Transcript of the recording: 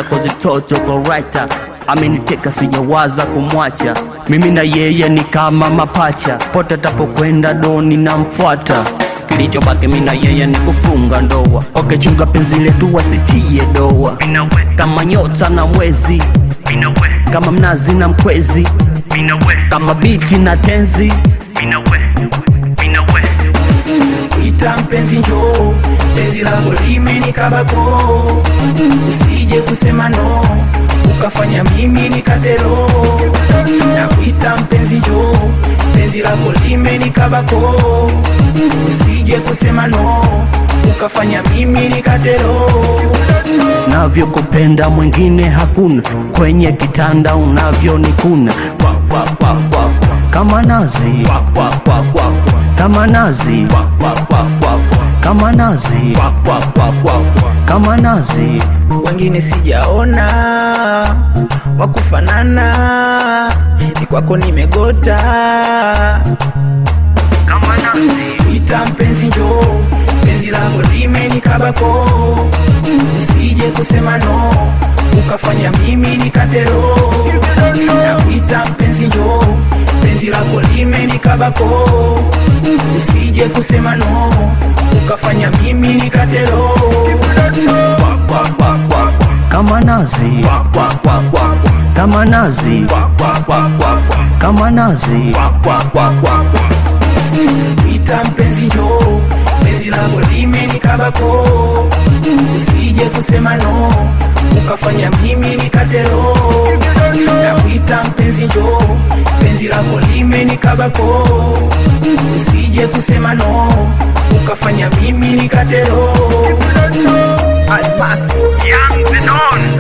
kozi toto gorita ameniteka sijawaza kumwacha mimi na yeye ni kama mapacha pote tapokwenda doni namfuata kilichobaki mimi na yeye ni kufunga ndoa okechunga penzi letu wasitie doa kama nyota na mwezi kama mnazi na mkwezi kama biti na tenzi ita mpenzi njoo, penzi lako limenikabako, usije kusema no ukafanya mimi nikatero. Na kuita mpenzi njoo, penzi lako limenikabako, usije kusema no ukafanya mimi nikatero. navyokupenda mwingine hakuna kwenye kitanda unavyonikuna Kwa, kwa, kwa, kwa, kwa. kama nazi Kwa, kwa, kwa, kwa, kwa. kama nazi Kwa, kwa, kwa, kwa, kwa. kama nazi Kwa, kwa, kwa, kwa, kwa. kama nazi wengine sijaona wakufanana, ni kwako nimegota. Ita mpenzi njoo, penzi lako limenikabako, usije kusema no ukafanya mimi nikatero. Na kuita mpenzi njoo, penzi lako limenikabako, usije kusema no ukafanya mimi nikatero. Kwa, kwa, kwa, kwa, kwa. kama nazi Kwa, kwa, kwa, kwa, kwa. kama nazi Kwa, kwa, kwa, kwa, kwa. kama nazi Kwa, kwa, kwa, kwa, kwa. Ita mpenzi njoo, penzi lako limenikabako, usije kusema no ukafanya mimi nikatero. Na kuita mpenzi njoo, penzi lako limenikabako, usije kusema no ukafanya mimi nikatero. Almas Young Zenon